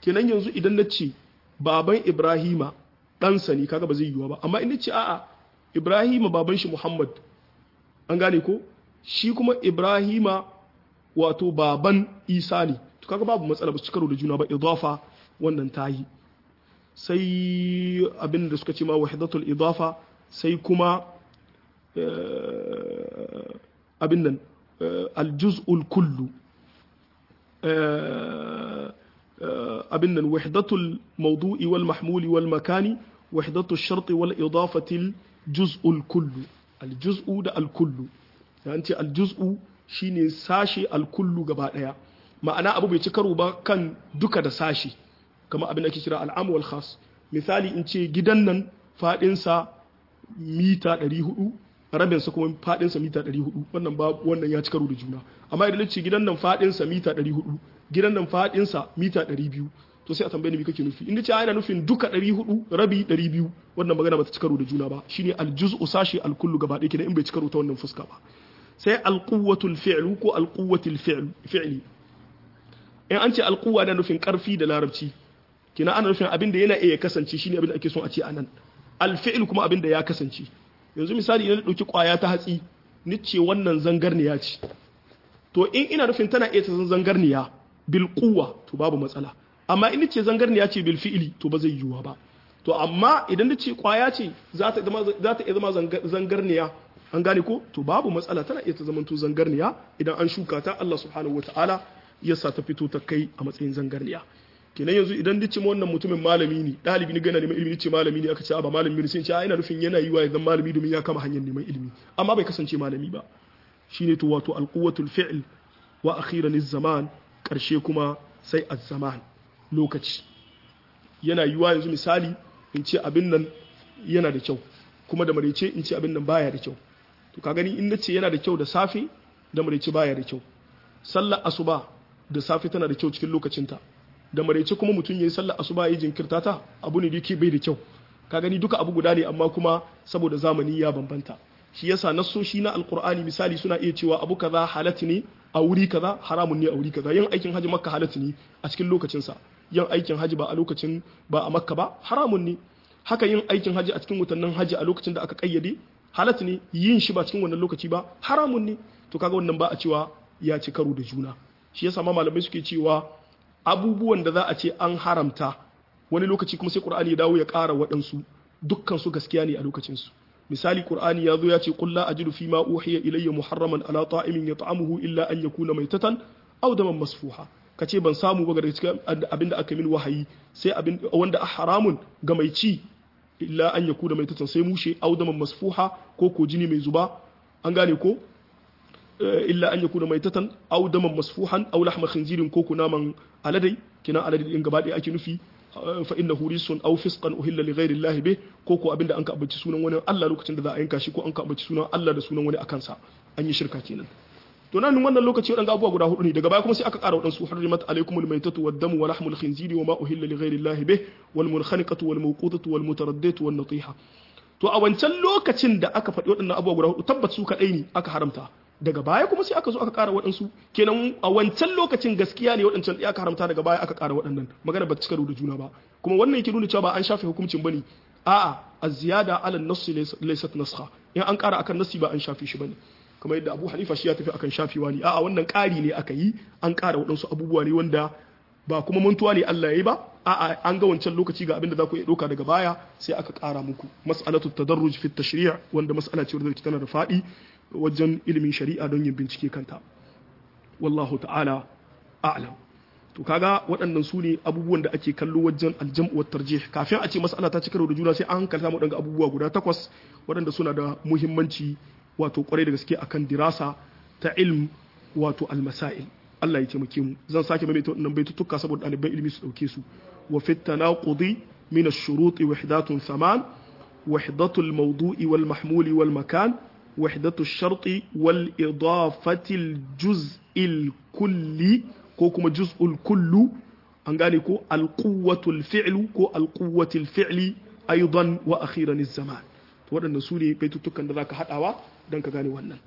kenan yanzu idan na ce baban ibrahima ɗansa ne kaga ba zai yiwuwa ba amma in ce a'a ibrahima baban shi muhammad an gane ko shi kuma ibrahima wato baban isa ne to kaga babu matsala ba su karo da juna ba idafa wannan ta yi sai abin da suka ce ma wahidatul idafa sai kuma abin nan aljuz'ul kullu abin nan wahidatul mawdu'i wal mahmuli wal makani wahidatul sharti wal idafatil juz'ul kullu aljuz'u da alkullu an ce aljuz'u shine sashe alkullu gaba daya ma'ana abu bai ci karo ba kan duka da sashe kamar abin da ake kira al'amu wal khas misali in ce gidan nan fadinsa mita 400 rabinsa kuma fadinsa mita 400 wannan ba wannan ya ci karo da juna amma idan ce gidan nan fadinsa mita 400 gidan nan fadinsa mita 200 to sai a tambaye ni me kake nufi in ce ana nufin duka 400 rabi 200 wannan magana ba ta ci karo da juna ba shine aljuz'u sashi alkullu gaba ɗaya kenan in bai ci karo ta wannan fuska ba sai alquwwatul fi'lu ko alquwwatul fi'li in an ce alquwa na nufin karfi da larabci kina ana nufin abin da yana iya kasance shine abin da ake son a ce anan alfi'l kuma abin da ya kasance yanzu misali idan dauki kwaya ta hatsi ni ce wannan zangarniya ce to in ina nufin tana iya ta zangarniya bil quwwa to babu matsala amma in ce zangarniya ce bil fi'li to ba zai yiwuwa ba to amma idan ni ce kwaya ce za ta zama za ta iya zama zangarniya an gane ko to babu matsala tana iya ta zama to zangarniya idan an shuka ta Allah subhanahu wataala ya sa ta fito ta kai a matsayin zangarniya kenan yanzu idan dace wannan mutumin malami ne dalibi ne gana neman ilimi ce malami ne aka ce ba malami ne sai ce ina nufin yana yi wa ya zama malami domin ya kama hanyar neman ilimi amma bai kasance malami ba shine to wato alquwatul fi'l wa akhiran zaman karshe kuma sai az-zaman lokaci yana yiwa yanzu misali in ce abin nan yana da kyau kuma da marece in ce abin nan baya da kyau to ka gani in nace yana da kyau da safe da marece baya da kyau sallar asuba da safe tana da kyau cikin lokacinta da maraice kuma mutum ya yi sallar asuba ya jinkirta ta abu ne da yake bai da kyau ka gani duka abu guda ne amma kuma saboda zamani ya bambanta shi yasa nassoshi na alqur'ani misali suna iya cewa abu kaza halatti ne a wuri kaza haramun ne a wuri kaza yin aikin haji makka halatti ne a cikin lokacin sa yin aikin haji ba a lokacin ba a makka ba haramun ne haka yin aikin haji a cikin watannin haji a lokacin da aka kayyade halatti ne yin shi ba cikin wannan lokaci ba haramun ne to kaga wannan ba a cewa ya ci karo da juna shi yasa ma malamai suke cewa abubuwan da za a ce an haramta wani lokaci kuma sai qur'ani ya dawo ya ƙara waɗansu dukkan su gaskiya ne a lokacin su misali qur'ani ya zo ya ce qul la ajidu fi ma uhiya ilayya muharraman ala ta'imin yat'amuhu illa an yakuna maytatan aw daman masfuha kace ban samu ba daga cikin abinda aka min wahayi sai abin wanda a haramun ga mai ci illa an yakuna maytatan sai mushe aw daman masfuha ko ko jini mai zuba an gane ko illa an yakuna maitatan aw daman masfuhan aw lahma khinzirin ko kunaman aladai kina aladai din gaba ɗaya ake nufi fa innahu risun aw fisqan uhilla li ghairi llahi bih ko ko abinda an ka abaci sunan wani Allah lokacin da za a yanka shi ko an ka abaci sunan Allah da sunan wani akan sa an yi shirka kenan to nan wannan lokaci wadanga abubuwa guda hudu ne daga baya kuma sai aka ƙara wadansu hurrimat alaykumul maytatu wad damu wa lahmul khinziri wa ma uhilla li ghairi llahi bih wal munkhaniqatu wal mawqutatu wal mutaraddatu wan natiha to a wancan lokacin da aka faɗi waɗannan abubuwa guda hudu tabbat su kaɗai ne aka haramta daga baya kuma sai aka zo aka ƙara waɗansu kenan a wancan lokacin gaskiya ne waɗancan aka haramta daga baya aka ƙara waɗannan magana ba ta cika da juna ba kuma wannan yake nuna cewa ba an shafe hukuncin bane a'a az-ziyada ala an-nass laysat naskha in an ƙara akan nassi ba an shafe shi bane kamar yadda Abu Hanifa shi ya tafi akan shafewa ne a'a wannan ƙari ne aka yi an ƙara waɗansu abubuwa ne wanda ba kuma mantuwa ne Allah ya yi ba a'a an ga wancan lokaci ga abin da za ku iya ɗauka daga baya sai aka ƙara muku mas'alatu tadarruj fi tashri' wanda mas'ala ce wadda tana da faɗi wajen ilimin shari'a don yin bincike kanta wallahu ta'ala a'lam to kaga waɗannan su ne abubuwan da ake kallo wajen aljam'u wat tarjih kafin a ce mas'ala ta cika da juna sai an hankalta mu daga abubuwa guda takwas waɗanda suna da muhimmanci wato kwarai da gaske akan dirasa ta ilm wato almasail Allah ya taimake mu zan sake maimaita wannan baitutuka saboda ɗaliban ilimi su ɗauke su wa fit tanaqudi min ash-shurut wahdatun thaman wahdatu al-mawdu'i wal mahmuli wal makan وحدة الشرط والإضافة الجزء الكلي كوكما جزء الكل أنغاني كو القوة الفعل كو القوة الفعل أيضا وأخيرا الزمان waɗannan su ne baitutukan da za ka haɗawa don ka gane wannan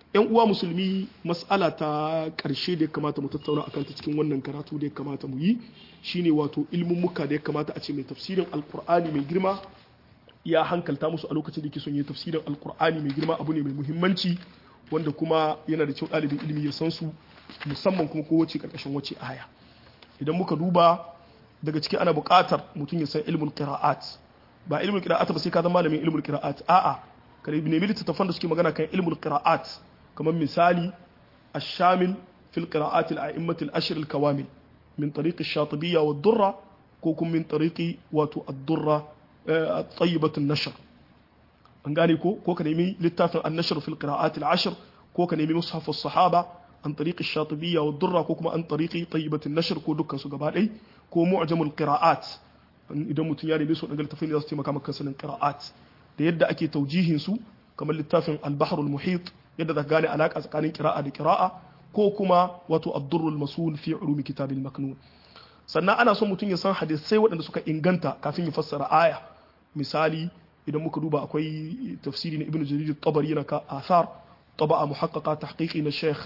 yan uwa musulmi mas'ala ta ƙarshe da ya kamata mu tattauna akan ta cikin wannan karatu da ya kamata mu yi shine wato ilmummuka da ya kamata a ce mai tafsirin alkur'ani mai girma ya hankalta musu a lokacin da ke son yi tafsirin alkur'ani mai girma abu ne mai muhimmanci wanda kuma yana da kyau ɗalibin ilimi ya san su musamman kuma kowace ƙarƙashin wace aya idan muka duba daga ciki ana buƙatar mutum ya san ilmul qira'at ba ilmul qira'at ba sai ka zama malamin ilmul qira'at a'a ka nemi littattafan da suke magana kan ilmul qira'at kamar misali الشامل في القراءات الأئمة الأشر الكوامل من طريق الشاطبية والدرة كوكم من طريق واتو الدرة طيبة النشر أنقاني كو كوكا نيمي للتافع النشر في القراءات العشر كوكا نيمي مصحف الصحابة عن طريق الشاطبية والدرة كوكما عن طريق طيبة النشر كو دكا سقبالي كو معجم القراءات idan mutum ya nemi su daga littafin da za su taimaka maka sanin qira'at da yadda ake taujihin su kamar littafin al-bahrul muhit yadda za gane alaka tsakanin qira'a da qira'a ko kuma wato ad-durrul masul fi ulumi kitabil maknun sannan ana son mutum ya san hadisai waɗanda suka inganta kafin ya fassara aya misali idan muka duba akwai tafsiri na ibnu jarir tabari yana ka athar taba'a muhaqqaqa tahqiqi na sheikh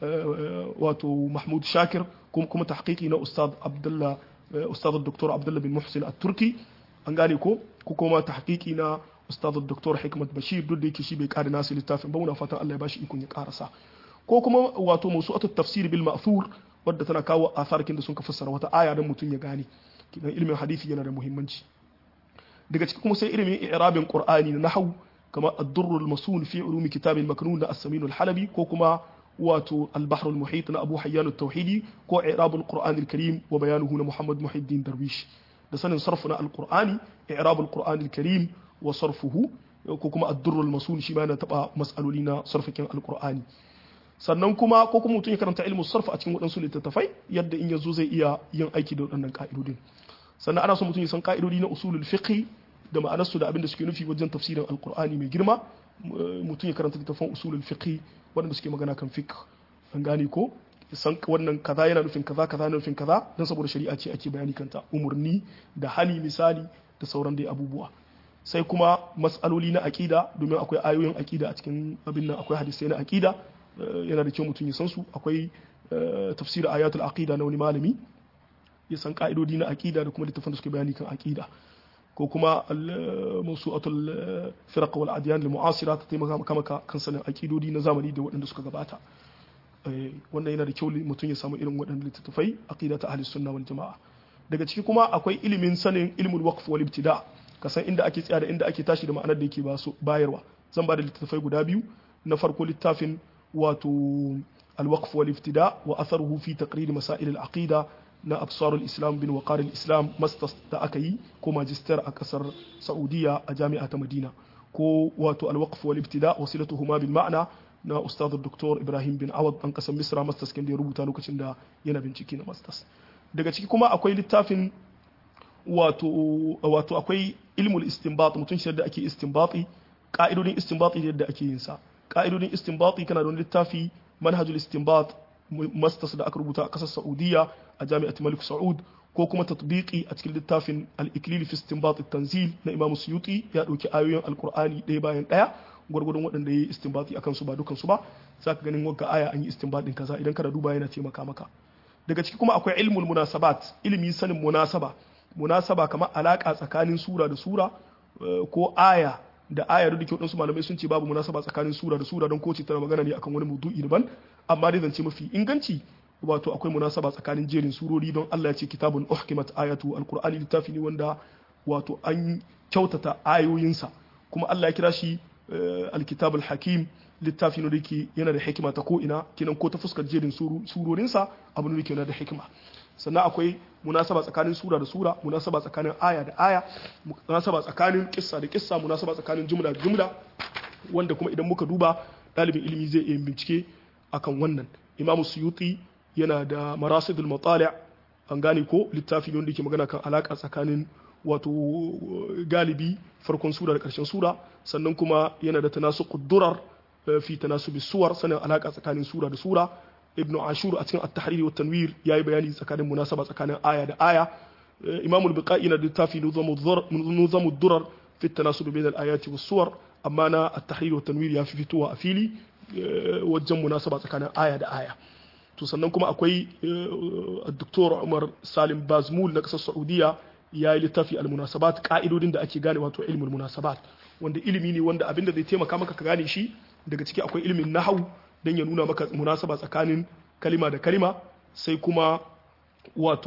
wato mahmud shakir kuma kuma tahqiqi na ustad abdullah ustad dr abdullah bin muhsin at-turki an gane ko ko kuma tahqiqi na ustad dr hikmat bashir duk da yake shi bai kare nasu littafin ba muna fatan Allah ya bashi ikon ya karasa ko kuma wato mawsu'atu tafsir bil ma'thur wadda tana kawo asarkin da sun ka fassara wata aya don mutum ya gane kidan ilimin hadisi yana da muhimmanci daga ciki kuma sai ilimin i'rabin qur'ani na nahwu kama ad-durr al-masun fi ulumi kitab al-maknun da as-samin al-halabi ko kuma wato al-bahr al-muhit na abu hayyan at-tauhidi ko i'rab al-qur'an al-karim wa bayanuhu na muhammad muhiddin darwish da sanin sarfu na al-qur'ani i'rab al-qur'an al-karim wa sarfuhu ko kuma ad-durr al-masun shi ma yana taba mas'aloli na sarfakin al-qur'ani sannan kuma ko kuma mutum ya karanta ilmu sarfa a cikin waɗansu littattafai yadda in yazo zai iya yin aiki da waɗannan ka'idodin sannan ana so mutum ya san ka'idodi na usulul fiqh da ma'anarsu da abin da suke nufi wajen tafsirin alqur'ani mai girma mutum ya karanta littattafan usulul fiqh waɗanda suke magana kan fiqh an gane ko san wannan kaza yana nufin kaza kaza yana nufin kaza dan saboda shari'a ce ake bayani kanta umurni da hali misali da sauran dai abubuwa sai kuma mas'aloli na aqida domin akwai ayoyin aqida a cikin abin nan akwai hadisai na aqida yana da kyau mutum ya san su akwai tafsir ayatul aqida na wani malami ya san ka'idodi na aqida da kuma littafin da suke bayani kan aqida ko kuma mawsu'atul firaq wal adyan lil mu'asira ta taimaka maka kan sanin aqidodi na zamani da waɗanda suka gabata wannan yana da kyau mutum ya samu irin waɗannan littattafai aqida ta ahli sunna wal jama'a daga ciki kuma akwai ilimin sanin ilmul waqf wal ibtida ka san inda ake tsaya da inda ake tashi da ma'anar da yake bayarwa zan ba da littattafai guda biyu na farko littafin wato alwaqf wal ibtida wa atharuhu fi taqrir masail al aqida na absar al islam bin waqar al islam masters da aka yi ko magister a kasar saudiya a jami'a ta madina ko wato alwaqf wal ibtida wasilatuhuma bil ma'na na ustad dr ibrahim bin awad an kasar misra masters kin da ya rubuta lokacin da yana bincike na masters daga ciki kuma akwai littafin wato wato akwai ilmul istinbat mutum shi da ake istinbati ka'idodin istinbati yadda ake yin sa ka'idodin istinbati kana da wani littafi manhajul istinbat masters da aka rubuta a kasar saudiya a jami'at malik saud ko kuma tatbiqi a cikin littafin al-iklil fi istinbat at-tanzil na imam suyuti ya dauki ayoyin alqur'ani ɗaya bayan ɗaya gwargwadon waɗanda ya yi istinbati akan su ba dukan su ba zaka ganin wagga aya an yi istinbatin kaza idan kana duba yana taimaka maka daga ciki kuma akwai ilmul munasabat ilimi sanin munasaba munasaba kamar alaka tsakanin sura da sura ko aya da aya da ke waɗansu malamai sun ce babu munasaba tsakanin sura da sura don kowace tana magana ne akan wani maudu'i daban amma dai zance mafi inganci wato akwai munasaba tsakanin jerin surori don Allah ya ce kitabun uhkimat ayatu alqur'ani littafi ne wanda wato an kyautata ayoyinsa kuma Allah ya kira shi alkitabul hakim littafi ne da yake yana da hikima ta ko ina kinan ko ta fuskar jerin surorinsa abu ne da yake yana da hikima sannan akwai munasaba tsakanin sura da sura munasaba tsakanin aya da aya munasaba tsakanin kissa da kissa munasaba tsakanin jumla da jumla wanda kuma idan muka duba ɗalibin ilimi zai iya bincike akan wannan imam suyuti yana da marasidul matali an gane ko littafi ne wanda ke magana kan alaka tsakanin wato galibi farkon sura da ƙarshen sura sannan kuma yana da tanasu durar fi tanasubi suwar sanin alaka tsakanin sura da sura ibnu ashur a cikin at-tahrir wa tanwir yayi bayani tsakanin munasaba tsakanin aya da aya imam al-biqai na littafi nuzamu durar fi tanasub bain al-ayati was suwar amma na at-tahrir wa tanwir ya fi fitowa a fili wajen munasaba tsakanin aya da aya to sannan kuma akwai Dr. Umar Salim Bazmul na kasar Saudiya ya yi littafi al-munasabat ka'idodin da ake gane wato ilmul munasabat wanda ilimi ne wanda abin da zai taimaka maka ka gane shi daga ciki akwai ilimin nahau dan ya nuna maka munasaba tsakanin kalima da kalima sai kuma wato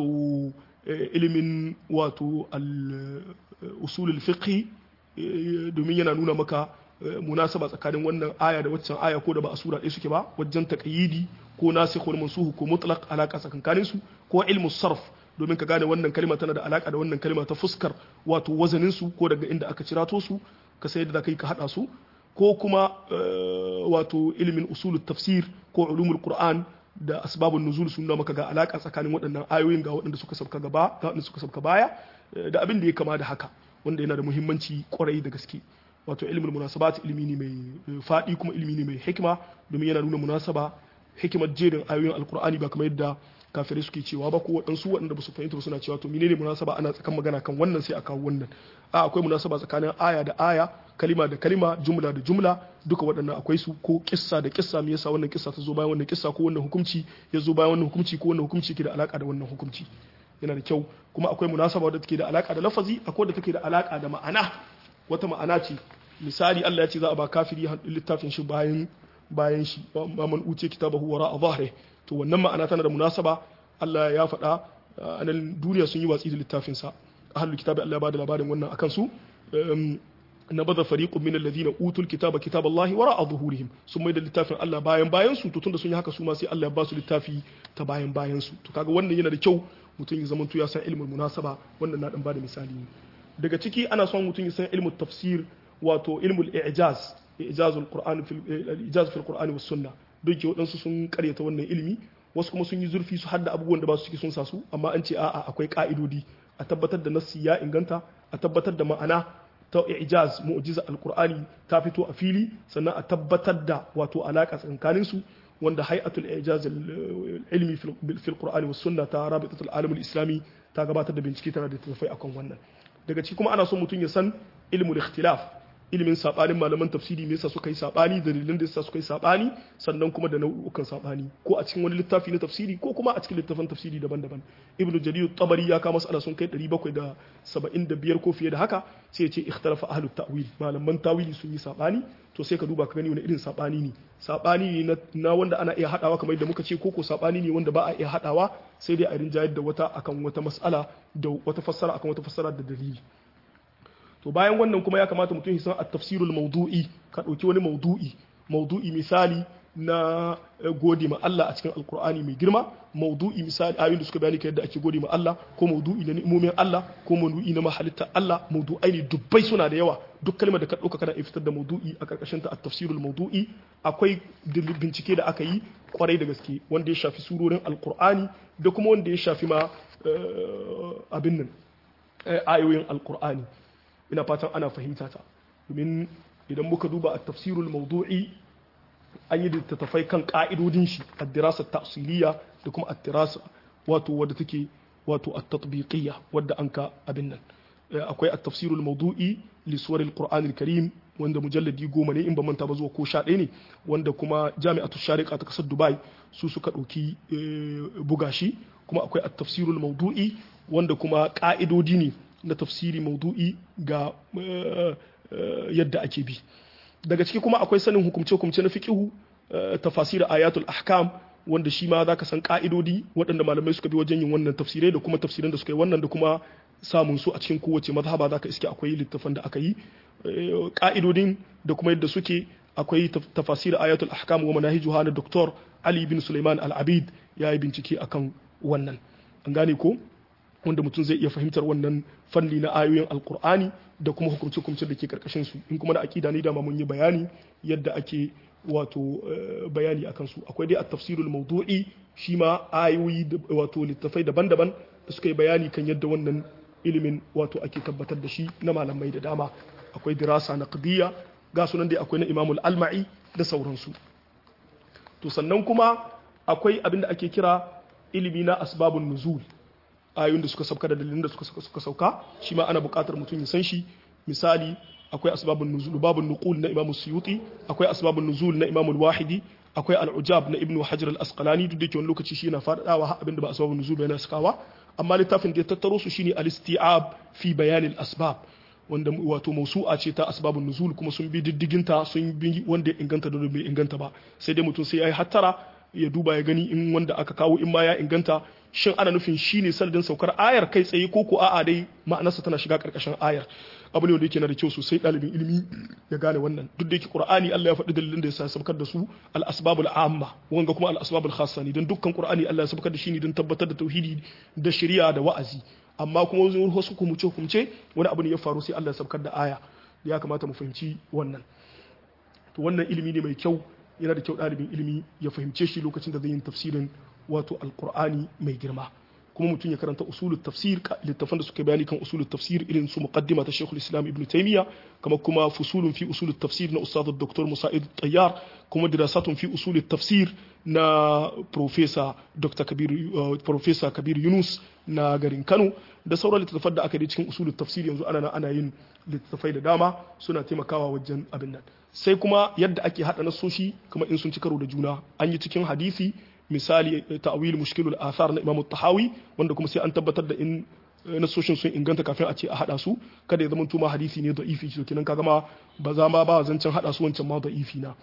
ilimin wato al-usulul fiqh domin yana nuna maka munasaba tsakanin wannan aya da waccan aya ko da ba a sura ɗaya suke ba wajen taqyidi ko nasikh wal mansukh ko mutlaq alaka tsakankanin su ko ilmu sarf domin ka gane wannan kalma tana da alaka da wannan kalma ta fuskar wato wazanin su ko daga inda aka cirato su ka sai da kai ka hada su ko kuma wato ilimin usulut tafsir ko ulumul qur'an da asbabun nuzul sun nuna maka ga alaka tsakanin waɗannan ayoyin ga waɗanda suka sabka gaba ga waɗanda suka sabka baya da abin da ya kama da haka wanda yana da muhimmanci kwarai da gaske wato ilmul munasabat ilimi ne mai faɗi kuma ilimi ne mai hikima domin yana nuna munasaba hikimar jerin ayoyin alkur'ani ba kamar yadda kafirai suke cewa ba ko waɗansu waɗanda ba su fahimta ba suna cewa to menene munasaba ana tsakan magana kan wannan sai a kawo wannan a akwai munasaba tsakanin aya da aya kalima da kalima jumla da jumla duka waɗannan akwai su ko kissa da kissa me yasa wannan kissa ta zo bayan wannan kissa ko wannan hukunci ya zo bayan wannan hukunci ko wannan hukunci ke da alaka da wannan hukunci yana da kyau kuma akwai munasaba wadda take da alaka da lafazi akwai wadda take da alaka da ma'ana wata ma'ana ce misali Allah ya ce za a ba kafiri littafin shi bayan bayan shi ba man uce kitabahu wara a zahre to wannan ma'ana tana da munasaba Allah ya faɗa a nan duniya sun yi watsi da littafin sa ahlul kitabi Allah ya bada labarin wannan akan su nabadha fariqun min alladhina utul kitaba kitaballahi wara zuhurihim sun mai da littafin Allah bayan bayan su to tunda sun yi haka su ma sai Allah ya ba su littafi ta bayan bayan su to kaga wannan yana da kyau mutum ya zamanto ya san ilmul munasaba wannan na dan bada misali ne daga ciki ana son mutum ya san ilmul tafsir wato ilmul i'jaz ijazul qur'ani fil ijaz fil qur'ani was sunna duk ke wadansu sun karyata wannan ilimi wasu kuma sun yi zurfi su hadda abubuwan da ba su ciki sun sa su amma an ce a'a akwai ka'idodi a tabbatar da nassi ya inganta a tabbatar da ma'ana ta ijaz mu'jiza alqur'ani ta fito a fili sannan a tabbatar da wato alaka tsakanin su wanda hay'atul ijaz ilmi fil qur'ani was sunna ta rabitatul alam islami ta gabatar da bincike tana da tafai akan wannan daga ciki kuma ana son mutum ya san ilmul ikhtilaf ilimin sabanin malaman tafsiri me yasa suka yi sabani dalilin da yasa suka yi sabani sannan kuma da nau'ukan sabani ko a cikin wani littafi na tafsiri ko kuma a cikin littafin tafsiri daban-daban ibnu jarir tabari ya kama mas'ala sun kai 775 ko fiye da haka sai ya ce ikhtalafa ahlut ta'wil malaman tawili sun yi sabani to sai ka duba ka gani wani irin sabani ne sabani ne na wanda ana iya hadawa kamar yadda muka ce ko ko sabani ne wanda ba a iya hadawa sai dai a rinjayar da wata akan wata mas'ala da wata fassara akan wata fassara da dalili to bayan wannan kuma ya kamata mutum ya san at-tafsirul mawdu'i ka dauki wani mawdu'i mawdu'i misali na gode ma Allah a cikin alkur'ani mai girma maudu'i misali ayoyin da suka bayani ka yadda ake gode ma Allah ko maudu'i na ni'imomin Allah ko maudu'i na mahalitta Allah maudu'ai ne dubbai suna da yawa duk kalmar da ka dauka kana fitar da maudu'i a karkashin ta at-tafsirul maudu'i akwai bincike da aka yi kwarai da gaske wanda ya shafi surorin alkur'ani da kuma wanda ya shafi ma abin nan ayoyin alkur'ani ina fatan ana fahimta ta domin idan muka duba at-tafsirul maudu'i an yi littattafai kan ka'idodin shi a dirasa ta'siliya da kuma a dirasa wato wadda take wato a tatbiqiyya wadda an ka abin nan akwai a tafsirul maudu'i li suwaril qur'anil karim wanda mujalladi goma ne in ba manta ba zuwa ko sha ɗaya ne wanda kuma jami'atu shariqa ta kasar dubai su suka ɗauki buga shi kuma akwai a tafsirul maudu'i wanda kuma ka'idodi ne na tafsiri maudu'i ga yadda ake bi daga ciki kuma akwai sanin hukumce-hukumce na fiqihu tafasir ayatul ahkam wanda shi ma zaka san ka'idodi waɗanda malamai suka bi wajen yin wannan tafsirai da kuma tafsirin da suka yi wannan da kuma samun su a cikin kowace mazhaba zaka iske akwai littafan da aka yi ka'idodin da kuma yadda suke akwai tafasir ayatul ahkam wa manahijuha na Dr. Ali bin Sulaiman Al-Abid ya yi bincike akan wannan an gane ko wanda mutum zai iya fahimtar wannan fanni na ayoyin alkur'ani da kuma hukumce-hukumce da ke karkashin su in kuma da akida ne dama mun yi bayani yadda ake wato bayani akan su akwai dai at-tafsirul mawdu'i shi ma ayoyi wato littafai daban-daban da suka yi bayani kan yadda wannan ilimin wato ake tabbatar da shi na malamai da dama akwai dirasa naqdiyya ga sunan dai akwai na imamul alma'i da sauransu to sannan kuma akwai abin da ake kira ilimi na asbabun nuzul ayoyin da suka sauka da dalilin da suka sauka shi ma ana buƙatar mutum ya san shi misali akwai asbabun nuzul babun nuqul na Imam Suyuti akwai asbabun nuzul na Imam Al-Wahidi akwai al-ujab na Ibn Hajar al-Asqalani duk da ke wani lokaci shi yana faɗaɗawa har abinda ba asbabun nuzul yana sakawa amma littafin da ya tattaro su shine al-isti'ab fi bayan al-asbab wanda wato mausu'a ce ta asbabun nuzul kuma sun bi diddiginta sun bi wanda ya inganta da bai inganta ba sai dai mutum sai ya yi hattara ya duba ya gani in wanda aka kawo in ma ya inganta shin ana nufin shi ne sanadin saukar ayar kai tsaye ko ko a'a dai ma'anarsa tana shiga karkashin ayar abu ne wanda yake na da kyau sosai ɗalibin ilimi ya gane wannan duk da yake qur'ani Allah ya faɗi dalilin da ya sa saukar da su al asbabul amma wanga kuma al asbabul khassa ne dan dukkan qur'ani Allah ya saukar da shi ne don tabbatar da tauhidi da shari'a da wa'azi amma kuma wasu hukumce hukumce wani abu ne ya faru sai Allah ya saukar da aya ya kamata mu fahimci wannan to wannan ilimi ne mai kyau yana da kyau ɗalibin ilimi ya fahimce shi lokacin da zai yin tafsirin wato alkur'ani mai girma kuma mutum ya karanta usulul tafsir littafan da suka bayani kan usulul tafsir irin su muqaddima ta Sheikhul Islam Ibn Taymiyyah kamar kuma fusulun fi usulul tafsir na Ustad Dr. Musa'id Tayyar kuma dirasatun fi usulul tafsir na Professor Dr. Kabir Professor Kabir Yunus na garin Kano da sauran littattafan da aka yi cikin usulul tafsir yanzu ana ana yin littattafai da dama suna taimakawa wajen abin nan sai kuma yadda ake hada nasoshi kuma in sun ci karo da juna an yi cikin hadisi misali ta'wil mushkilul athar na Imam Tahawi wanda kuma sai an tabbatar da in nasoshin sun inganta kafin a ce a hada su kada ya zama tuma hadisi ne da'ifi to kenan kaga ma ba za ma ba zancen hada su wancan ma da'ifi na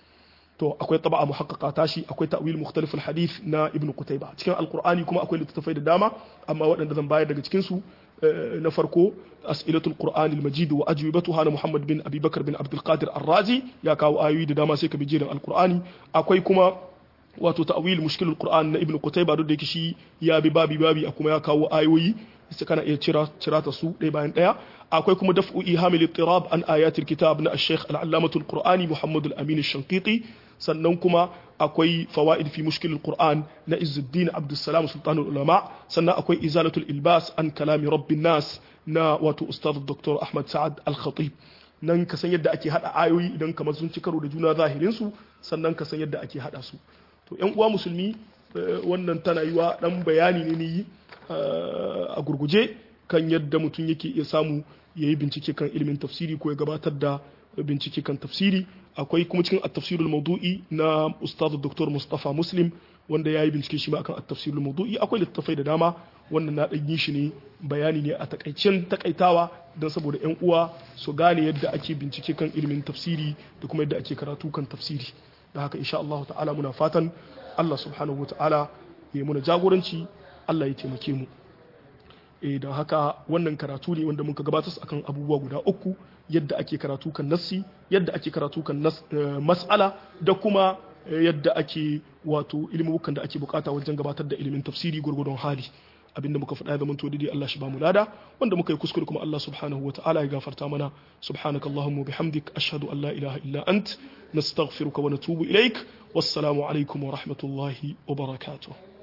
to akwai taba'a muhaqqaqa tashi akwai ta'wil mukhtalif al-hadith na Ibn Qutayba cikin alqur'ani kuma akwai littattafai da dama amma waɗanda zan bayar daga cikin su na farko as'ilatul qur'an al-majid wa ajwibatuha na Muhammad bin Abi Bakar bin Abdul Qadir Ar-Razi ya kawo ayoyi da dama sai ka bi jerin alqur'ani akwai kuma wato ta'wil mushkilul qur'an na Ibn Qutayba duk da yake shi ya bi babi babi a kuma ya kawo ayoyi sai kana iya cira cira ta su ɗaya bayan ɗaya akwai kuma daf'u ihamil ittirab an ayatil kitab na al-Sheikh al-Allamatul Qur'ani Muhammad al-Amin al-Shanqiti sannan kuma akwai fawaid fi mushkilul Qur'an na Izzuddin Abdussalam Sultanul Ulama sannan akwai izalatul ilbas an kalami rabbin nas na wato Ustaz Dr. Ahmad Sa'ad Al-Khatib nan ka san yadda ake hada ayoyi idan kamar sun ci karo da juna zahirin su sannan ka san yadda ake hada su to yan uwa musulmi wannan tana yiwa dan bayani ne ni a gurguje kan yadda mutum yake iya samu ya yi bincike kan ilimin tafsiri ko ya gabatar da bincike kan tafsiri akwai kuma cikin at-tafsirul mawdu'i na ustaz dr mustafa muslim wanda ya yi bincike shi ma akan at-tafsirul mawdu'i akwai littattafai da dama wannan na dan yi shi ne bayani ne a takaicen takaitawa don saboda yan uwa su gane yadda ake bincike kan ilimin tafsiri da kuma yadda ake karatu kan tafsiri da haka insha Allah ta'ala muna fatan Allah subhanahu wa ta'ala ya muna jagoranci Allah ya taimake mu eh don haka wannan karatu ne wanda muka gabatar akan abubuwa guda uku yadda ake karatu kan nassi yadda ake karatu kan mas'ala da kuma yadda ake wato ilimukan da ake bukata wajen gabatar da ilimin tafsiri gurgurdon hali abinda muka faɗa ya zama to daidai Allah shi ba mu lada wanda muka yi kuskure kuma Allah subhanahu wa ta'ala ya gafarta mana subhanakallahumma bihamdik ashhadu an la ilaha illa ant nastaghfiruka wa natubu ilaik wassalamu alaikum wa rahmatullahi wa barakatuh